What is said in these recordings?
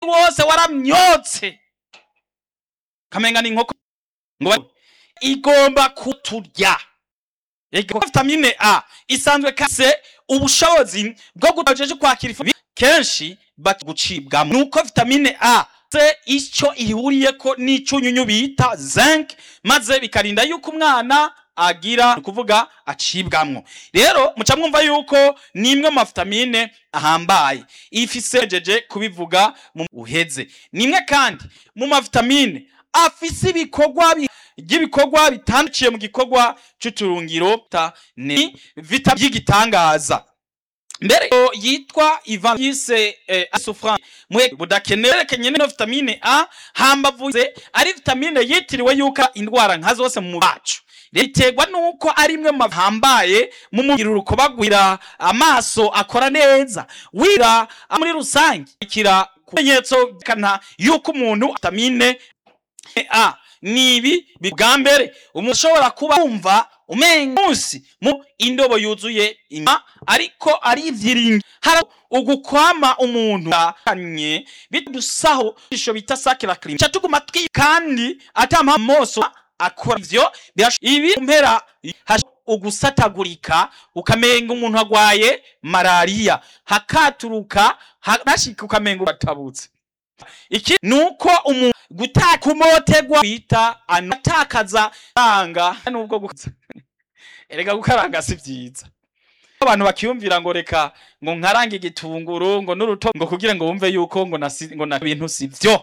wose waramyotse kamenga ni inkoko ngo igomba kuturya Ego vitamine A isanzwe kase ubushobozi bwo gutajeje kwakira ifu kenshi bagucibwamo nuko vitamine A se icyo ihuriyeko n'icunyunyu bita zinc maze bikarinda yuko umwana agira ni kuvuga acibwamwo rero muca mwumva yuko ni imwe mu mavitamine ahambaye ifise jeje kubivuga mu uheze ni imwe kandi mu mavitamine afise ibikorwa bi- ry'ibikorwa bitandukiye mu gikorwa c'uturungiro ta ni vita by'igitangaza mbere yo yitwa Ivan yise eh, asufran mwe budakenerekanye no vitamine A hambavuze ari vitamine yitiriwe yuko indwara nka zose mu mubiri wacu riterwa nuko ari imwe mu hambaye mu mubiri urukobagwira amaso akora neza wira muri rusange kira kumenyetso kana yuko umuntu vitamine A ni ibi bwa mbere umuntu ashobora kuba yumva umenga munsi mu indobo yuzuye ima ariko ari ivyiringi hari ugukwama umuntu anye bidusaho isho bita sakira cream catuguma twi kandi atama moso akora ivyo birash- ibi mpera hash- ugusatagurika ukamenga umuntu agwaye malaria hakaturuka hashika ukamenga uratabutse iki nuko umuntu gutaka umotegwa bita anatakaza anga nubwo gukaza erega gukaranga si vyiza abantu bakiyumvira ngo reka ngo nkarange igitunguru ngo n'uruto ngo kugira ngo wumve yuko ngo nasi, ngo na bintu si vyo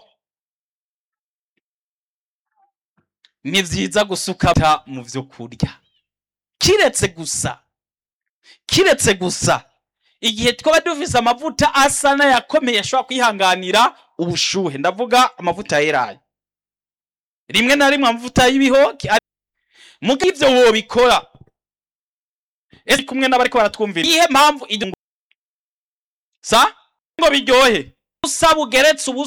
ni vyiza gusuka ta mu vyo kurya kiretse gusa kiretse gusa igihe twaba dufise amavuta asa n'ayakomeye ashobora kwihanganira ubushuhe ndavuga amavuta yeraye rimwe na rimwe amavuta y'ibihoke ari- mugihe ivyo wobikora ese kumwe n'abariko baratwumvira iyihe mpamvu iryo ngo- sa ngo biryohe usaba ugeretse ubu